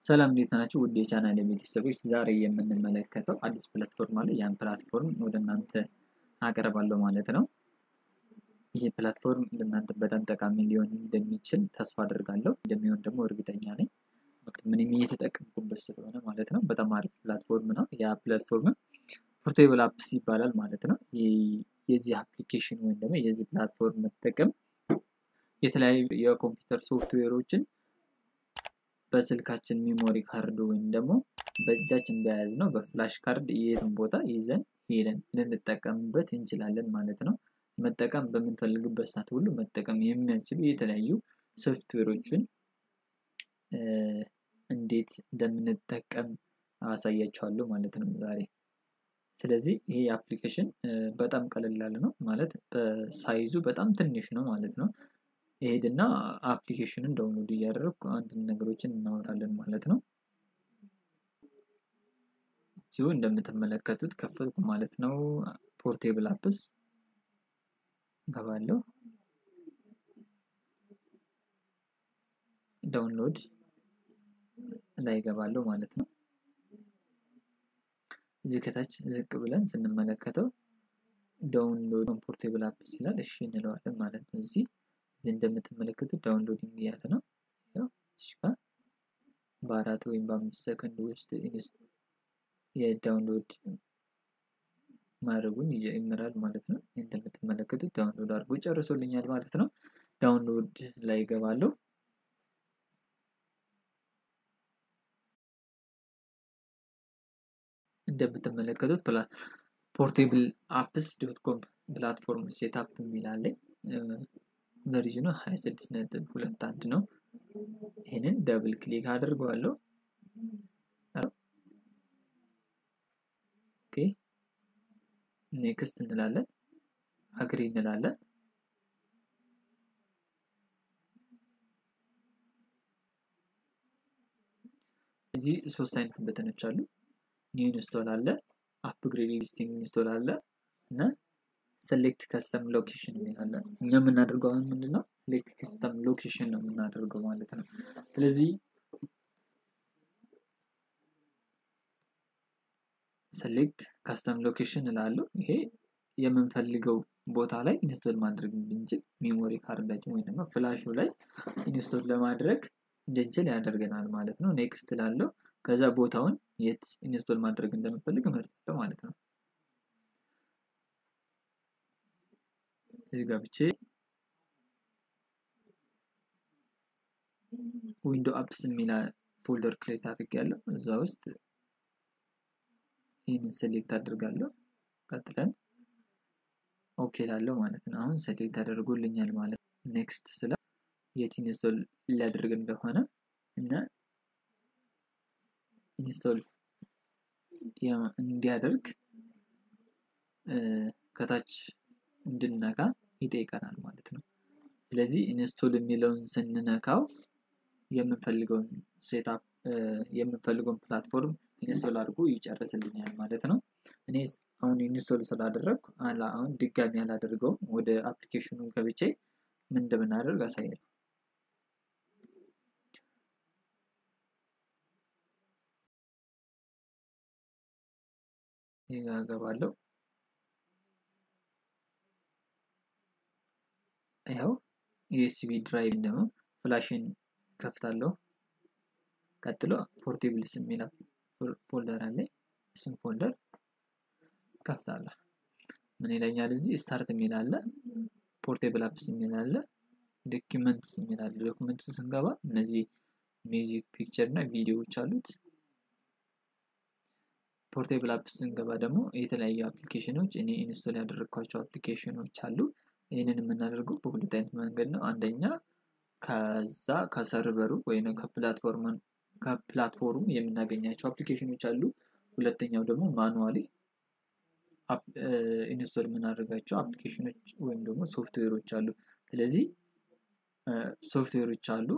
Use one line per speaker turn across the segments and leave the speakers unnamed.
ሰላም እንዴት ናችሁ? ውድ የቻናል ቤተሰቦች ዛሬ የምንመለከተው አዲስ ፕላትፎርም አለ። ያን ፕላትፎርም ወደ እናንተ አቀርባለሁ ማለት ነው። ይህ ፕላትፎርም ለእናንተ በጣም ጠቃሚ ሊሆን እንደሚችል ተስፋ አድርጋለሁ። እንደሚሆን ደግሞ እርግጠኛ ነኝ። ምንም እየተጠቀምኩበት ስለሆነ ማለት ነው። በጣም አሪፍ ፕላትፎርም ነው። ያ ፕላትፎርም ፖርቴብል አፕስ ይባላል ማለት ነው። የዚህ አፕሊኬሽን ወይም ደግሞ የዚህ ፕላትፎርም መጠቀም የተለያዩ የኮምፒውተር ሶፍትዌሮችን በስልካችን ሚሞሪ ካርድ ወይም ደግሞ በእጃችን በያዝ ነው በፍላሽ ካርድ የትም ቦታ ይዘን ሄደን ልንጠቀምበት እንችላለን ማለት ነው። መጠቀም በምንፈልግበት ሰዓት ሁሉ መጠቀም የሚያስችሉ የተለያዩ ሶፍትዌሮችን እንዴት እንደምንጠቀም አሳያችኋለሁ ማለት ነው ዛሬ። ስለዚህ ይሄ አፕሊኬሽን በጣም ቀለል ያለ ነው ማለት በሳይዙ በጣም ትንሽ ነው ማለት ነው። ይሄድና አፕሊኬሽንን ዳውንሎድ እያደረግኩ አንድ ነገሮችን እናወራለን ማለት ነው። እዚሁ እንደምትመለከቱት ከፈትኩ ማለት ነው። ፖርቴብል አፕስ ገባለሁ። ዳውንሎድ ላይ ገባለሁ ማለት ነው። እዚህ ከታች ዝቅ ብለን ስንመለከተው ዳውንሎድ ፖርቴብል አፕስ ይላል። እሺ እንለዋለን ማለት ነው። እዚህ እዚህ እንደምትመለከቱት ዳውንሎዲንግ እያለ ነው። እዚህ ጋር በአራት ወይም በአምስት ሰከንድ ውስጥ የዳውንሎድ ማድረጉን ይጀምራል ማለት ነው። እንደምትመለከቱት ዳውንሎድ አድርጎ ጨርሶልኛል ማለት ነው። ዳውንሎድ ላይ ይገባለሁ። እንደምትመለከቱት ፖርቴብል አፕስ ዶት ኮም ፕላትፎርም ሴታፕ የሚላለኝ ቨርዥኑ 26 ነጥብ ሁለት አንድ ነው። ይህንን ደብል ክሊክ አድርገዋለሁ። ኦኬ ኔክስት እንላለን፣ አግሪ እንላለን። እዚህ ሶስት አይነት በተኖች አሉ። ኒው ኢንስቶል አለ፣ አፕግሬድ ኤግዚስቲንግ ኢንስቶል አለ እና ሴሌክት ከስተም ሎኬሽን የሚላለ እኛ የምናደርገው አሁን ምንድን ነው? ሴሌክት ከስተም ሎኬሽን ነው የምናደርገው ማለት ነው። ስለዚህ ሴሌክት ከስተም ሎኬሽን እላለሁ። ይሄ የምንፈልገው ቦታ ላይ ኢንስቶል ማድረግ እንድንችል ሜሞሪ ካርዳችን ወይም ደግሞ ፍላሹ ላይ ኢንስቶል ለማድረግ እንድንችል ያደርገናል ማለት ነው። ኔክስት እላለሁ። ከዛ ቦታውን የት ኢንስቶል ማድረግ እንደምፈልግ እመርጣለሁ ማለት ነው። እዚህ ገብቼ ዊንዶ አፕስ የሚል ፎልደር ክሬት አድርጌያለሁ። እዛ ውስጥ ይህንን ሴሌክት አድርጋለሁ። ቀጥለን ኦኬ ላለው ማለት ነው። አሁን ሴሌክት አድርጎልኛል ማለት ነው። ኔክስት ስለ የት ኢንስቶል ሊያደርግ እንደሆነ እና ኢንስቶል እንዲያደርግ ከታች እንድነካ ይጠይቀናል ማለት ነው። ስለዚህ ኢንስቶል የሚለውን ስንነካው የምንፈልገውን ሴታፕ የምንፈልገውን ፕላትፎርም ኢንስቶል አድርጎ ይጨርስልኛል ማለት ነው። እኔ አሁን ኢንስቶል ስላደረግኩ አሁን ድጋሚ አላደርገውም። ወደ አፕሊኬሽኑ ገብቼ ምን እንደምናደርግ አሳያለሁ። ይህ ጋር እገባለሁ። ይኸው ዩኤስቢ ድራይቭ ደግሞ ፍላሽን ከፍታለሁ። ቀጥሎ ፖርቴብልስ የሚል ፎልደር አለ። እሱም ፎልደር ከፍታለሁ። ምን ይለኛል እዚህ ስታርት የሚል አለ፣ ፖርቴብል አፕስ የሚል አለ፣ ዶኪመንትስ የሚል አለ። ዶኪመንትስ ስንገባ እነዚህ ሚውዚክ፣ ፒክቸር እና ቪዲዮዎች አሉት። ፖርቴብል አፕስ ስንገባ ደግሞ የተለያዩ አፕሊኬሽኖች እኔ ኢንስቶል ያደረግኳቸው አፕሊኬሽኖች አሉ። ይህንን የምናደርገው በሁለት አይነት መንገድ ነው። አንደኛ ከዛ ከሰርቨሩ ወይም ከፕላትፎርሙ የምናገኛቸው አፕሊኬሽኖች አሉ። ሁለተኛው ደግሞ ማኑዋሊ ኢንስቶል የምናደርጋቸው አፕሊኬሽኖች ወይም ደግሞ ሶፍትዌሮች አሉ። ስለዚህ ሶፍትዌሮች አሉ።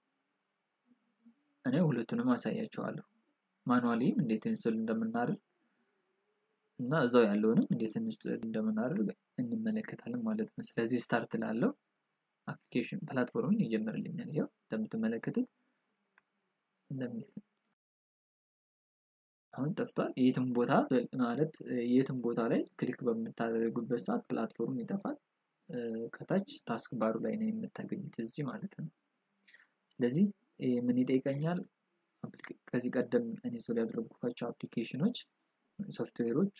እኔ ሁለቱንም አሳያቸዋለሁ። ማኑዋሊም እንዴት ኢንስቶል እንደምናደርግ እና እዛው ያለውንም እንዴት ኢንስቶል እንደምናደርግ እንመለከታለን ማለት ነው። ስለዚህ ስታርት ላለው አፕሊኬሽን ፕላትፎርምን ይጀምርልኛል። ይኸው እንደምትመለከቱት አሁን ጠፍቷል። የትም ቦታ ማለት የትም ቦታ ላይ ክሊክ በምታደርጉበት ሰዓት ፕላትፎርም ይጠፋል። ከታች ታስክ ባሩ ላይ ነው የምታገኙት እዚህ ማለት ነው። ስለዚህ ምን ይጠይቀኛል? ከዚህ ቀደም ኢንስቶል ያደረጉባቸው አፕሊኬሽኖች ሶፍትዌሮቹ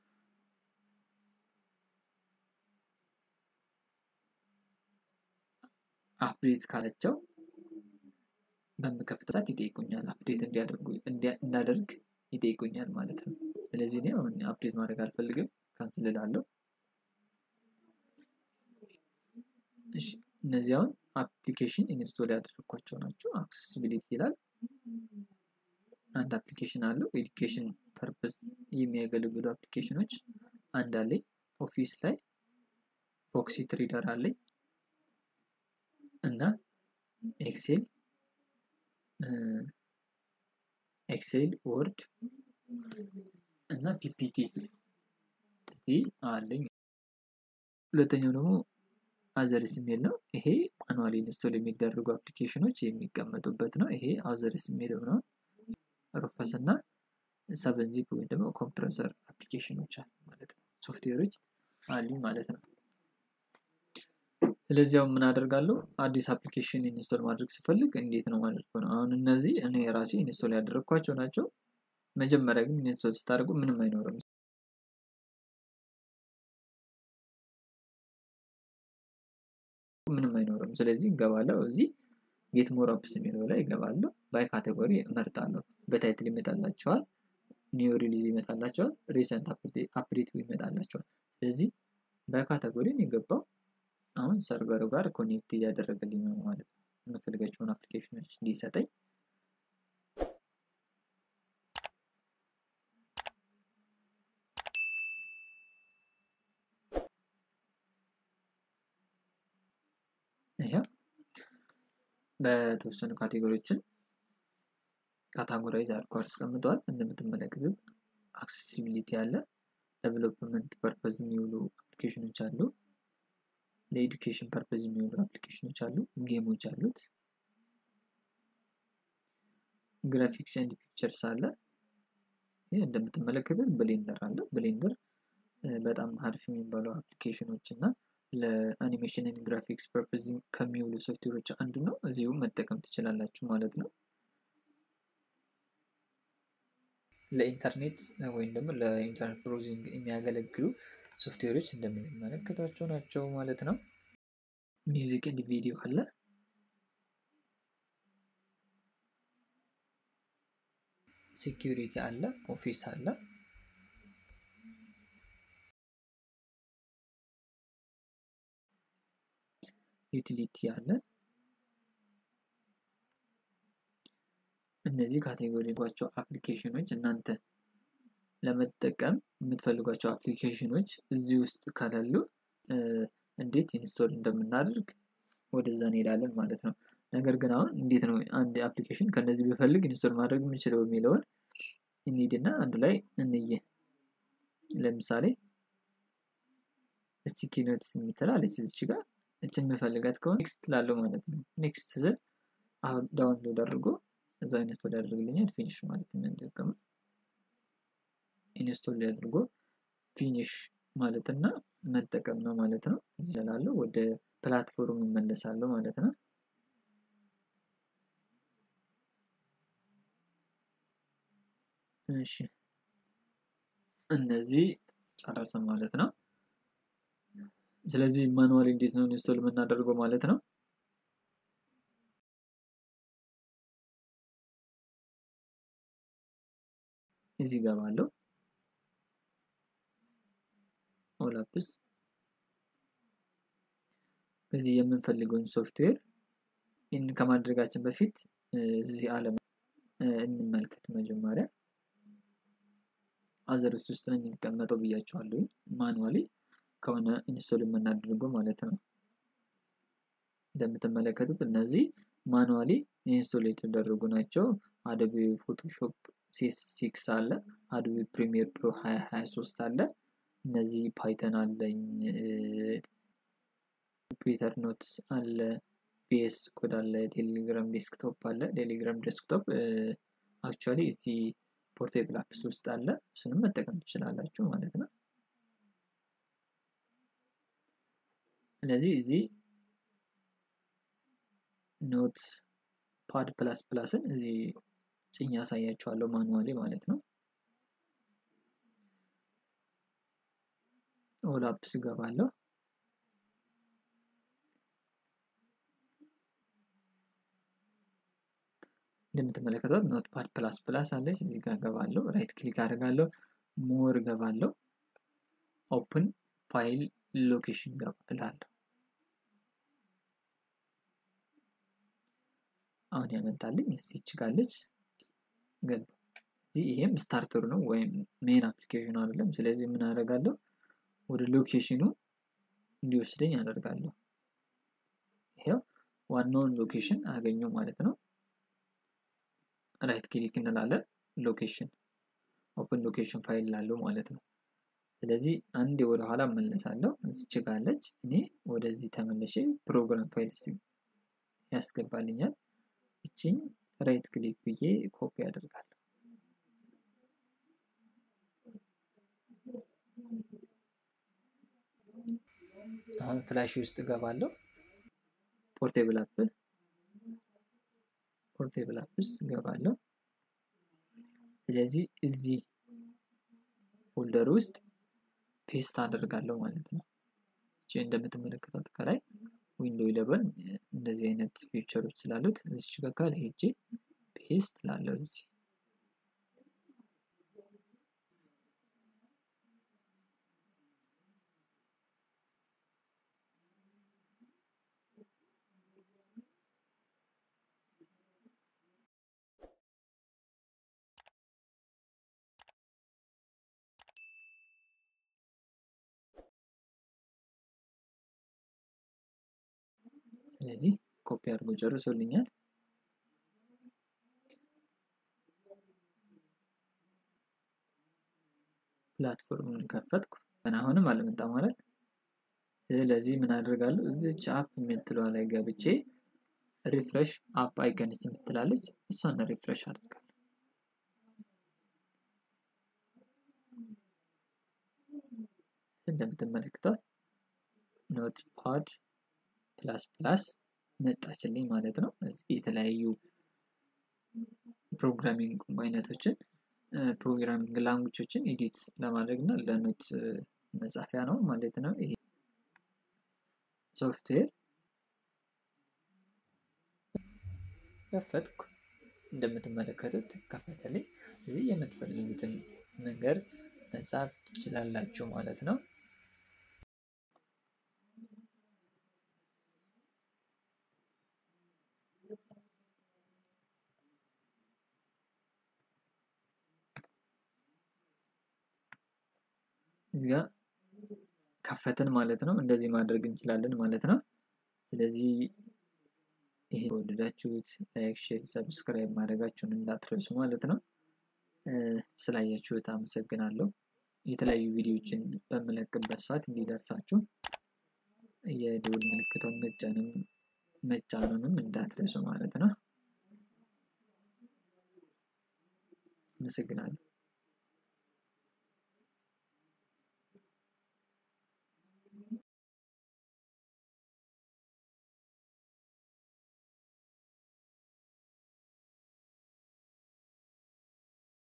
አፕዴት ካላቸው በምከፍት ሰዓት ይጠይቁኛል። አፕዴት እንዲያደርጉ እንዳደርግ ይጠይቁኛል ማለት ነው። ስለዚህ እኔ አሁን አፕዴት ማድረግ አልፈልግም፣ ካንስል እላለሁ። እሺ እነዚህ አሁን አፕሊኬሽን ኢንስቶል ያደረግኳቸው ናቸው። አክሰሲቢሊቲ ይላል። አንድ አፕሊኬሽን አለው ኤዱኬሽን ፐርፐስ የሚያገለግሉ አፕሊኬሽኖች አንድ አለኝ። ኦፊስ ላይ ፎክሲ ትሪደር አለኝ እና ኤክሴል ኤክሴል ወርድ እና ፒፒቲ እዚህ አለኝ። ሁለተኛው ደግሞ አዘርስ የሚል ነው። ይሄ ማኑዋሊ ኢንስቶል የሚደረጉ አፕሊኬሽኖች የሚቀመጡበት ነው። ይሄ አዘርስ የሚለው ነው። ሩፈስ እና ሰቨን ዚፕ ወይም ደግሞ ኮምፕረሰር አፕሊኬሽኖች አሉ ማለት ነው። ሶፍትዌሮች አሉ ማለት ነው። ስለዚህ አሁን ምን አደርጋለሁ? አዲስ አፕሊኬሽን ኢንስቶል ማድረግ ስፈልግ እንዴት ነው ማለት ነው። አሁን እነዚህ እኔ ራሴ ኢንስቶል ያደረግኳቸው ናቸው። መጀመሪያ ግን ኢንስቶል ስታደርጉ ምንም አይኖርም። ምንም አይኖርም። ስለዚህ እገባለሁ እዚህ ጌት ሞር አፕስ የሚለው ላይ እገባለሁ። ባይ ካቴጎሪ እመርጣለሁ። በታይትል ይመጣላቸዋል። ኒው ሪሊዝ ይመጣላቸዋል። ሪሰንት አፕዴት ይመጣላቸዋል። ስለዚህ ባይ ካቴጎሪ የገባው አሁን ሰርቨሩ ጋር ኮኔክት እያደረገልኝ ነው ማለት ነው። የምፈልጋቸውን አፕሊኬሽኖች እንዲሰጠኝ በተወሰኑ ካቴጎሪዎችን ካታጎራይዝ አድርጎ አስቀምጠዋል። እንደምትመለከቱት አክሴሲቢሊቲ አለ፣ ዴቨሎፕመንት ፐርፐዝ የሚውሉ አፕሊኬሽኖች አሉ፣ ለኤዱኬሽን ፐርፐዝ የሚውሉ አፕሊኬሽኖች አሉ፣ ጌሞች አሉት፣ ግራፊክስ ኤንድ ፒክቸርስ አለ። ይህ እንደምትመለከቱት ብሌንደር አለ። ብሌንደር በጣም አሪፍ የሚባሉ አፕሊኬሽኖች እና ለአኒሜሽን ግራፊክስ ፐርፐዝ ከሚውሉ ሶፍትዌሮች አንዱ ነው። እዚሁ መጠቀም ትችላላችሁ ማለት ነው። ለኢንተርኔት ወይም ደግሞ ለኢንተርኔት ብሮዚንግ የሚያገለግሉ ሶፍትዌሮች እንደምንመለከታቸው ናቸው ማለት ነው። ሚውዚክ ኤንድ ቪዲዮ አለ። ሴኪሪቲ አለ። ኦፊስ አለ። ዩቲሊቲ አለ። እነዚህ ካቴጎሪጓቸው አፕሊኬሽኖች እናንተ ለመጠቀም የምትፈልጓቸው አፕሊኬሽኖች እዚህ ውስጥ ከሌሉ እንዴት ኢንስቶል እንደምናደርግ ወደዛ እንሄዳለን ማለት ነው። ነገር ግን አሁን እንዴት ነው አንድ አፕሊኬሽን ከነዚህ ብፈልግ ኢንስቶል ማድረግ የምችለው የሚለውን እንሂድና አንዱ ላይ እንየ። ለምሳሌ ስቲኪ ኖትስ የምትላለች እዚች ጋር እችን የምፈልጋት ከሆነ ኔክስት ላለው ማለት ነው። ኔክስት ስል አሁን ዳውንሎድ አድርጎ እዛ ኢንስቶል ያደርግልኛል። ፊኒሽ ማለት የምንጠቀመው ኢንስቶል አድርጎ ፊኒሽ ማለትና መጠቀም ነው ማለት ነው። እዚህ ወደ ፕላትፎርም እመለሳለሁ ማለት ነው። እሺ እነዚህ ጨረሰ ማለት ነው። ስለዚህ ማኑዋል እንዴት ነው ኢንስቶል የምናደርገው ማለት ነው። እዚህ ገባለሁ። ኦላፕስ እዚህ የምንፈልገውን ሶፍትዌር ይህን ከማድረጋችን በፊት እዚህ አለም እንመልከት። መጀመሪያ አዘርስ ውስጥ ነው የሚቀመጠው ብያቸዋለሁ። ማኑዋሊ ከሆነ ኢንስቶል የምናደርገው ማለት ነው። እንደምትመለከቱት እነዚህ ማኑዋሊ ኢንስቶል የተደረጉ ናቸው። አዶቤ ፎቶሾፕ ሴስ ሲክስ አለ። አዶቤ ፕሪሚየር ፕሮ 2023 አለ። እነዚህ ፓይተን አለኝ። ፒተር ኖትስ አለ። ቪኤስ ኮድ አለ። ቴሌግራም ዴስክቶፕ አለ። ቴሌግራም ዴስክቶፕ አክቹዋሊ እዚህ ፖርቴብል አፕስ ውስጥ አለ። እሱንም መጠቀም ትችላላችሁ ማለት ነው። ስለዚህ እዚህ ኖት ፓድ ፕላስ ፕላስን እዚህ ጭኝ ያሳያችኋለሁ ማኑዋሊ ማለት ነው። ኦል አፕስ እገባለሁ። እንደምትመለከቱት ኖት ፓድ ፕላስ ፕላስ አለች። እዚህ ጋር እገባለሁ። ራይት ክሊክ አድርጋለሁ። ሞር እገባለሁ። ኦፕን ፋይል ሎኬሽን እላለሁ። አሁን ያመጣልኝ እዚች ጋለች ገባ። እዚህ ይሄም ስታርተሩ ነው ወይም ሜን አፕሊኬሽኑ አይደለም። ስለዚህ ምን አደርጋለሁ? ወደ ሎኬሽኑ እንዲወስደኝ አደርጋለሁ። ይሄው ዋናውን ሎኬሽን አገኘው ማለት ነው። ራይት ክሊክ እንላለን። ሎኬሽን ኦፕን ሎኬሽን ፋይል ላለው ማለት ነው። ስለዚህ አንዴ ወደ ኋላ መለሳለሁ። እዚች ጋለች። እኔ ወደዚህ ተመለሼ ፕሮግራም ፋይል ያስገባልኛል። እቺን ራይት ክሊክ ብዬ ኮፒ አደርጋለሁ። አሁን ፍላሽ ውስጥ እገባለሁ። ፖርቴብል አፕል ፖርቴብል አፕስ እገባለሁ። ስለዚህ እዚህ ፎልደር ውስጥ ፔስት አደርጋለሁ ማለት ነው። እቺ እንደምትመለከቷት ከላይ ዊንዶ ኢለቨን እንደዚህ አይነት ፊቸሮች ስላሉት እዚች ጋር ሄጄ ፔስት ላለው እዚህ ስለዚህ ኮፒ አድርጎ ጨርሶልኛል። ፕላትፎርሙን ከፈትኩ ግን አሁንም አልመጣ ማለት። ስለዚህ ምን አደርጋለሁ? እዚች አፕ የምትለዋ ላይ ገብቼ ሪፍሬሽ አፕ አይከንች የምትላለች እሷን ሪፍሬሽ አድርጋለሁ። እንደምትመለከቷት ኖት ፓድ ፕላስ ፕላስ መጣችልኝ ማለት ነው። የተለያዩ ፕሮግራሚንግ አይነቶችን ፕሮግራሚንግ ላንጉጆችን ኤዲት ለማድረግ እና ለኖት መጻፊያ ነው ማለት ነው። ይሄ ሶፍትዌር ከፈትኩ። እንደምትመለከቱት ከፈተልኝ። እዚህ የምትፈልጉትን ነገር መጻፍ ትችላላችሁ ማለት ነው። እዚጋ ከፈትን ማለት ነው። እንደዚህ ማድረግ እንችላለን ማለት ነው። ስለዚህ ይሄ ወደዳችሁት ላይክ፣ ሼር፣ ሰብስክራይብ ማድረጋችሁን እንዳትረሱ ማለት ነው። ስላያችሁት አመሰግናለሁ። የተለያዩ ቪዲዮዎችን በምለቅበት ሰዓት እንዲደርሳችሁ የደውል ምልክቷን መጫንም መጫኑንም እንዳትረሱ ማለት ነው። አመሰግናለሁ።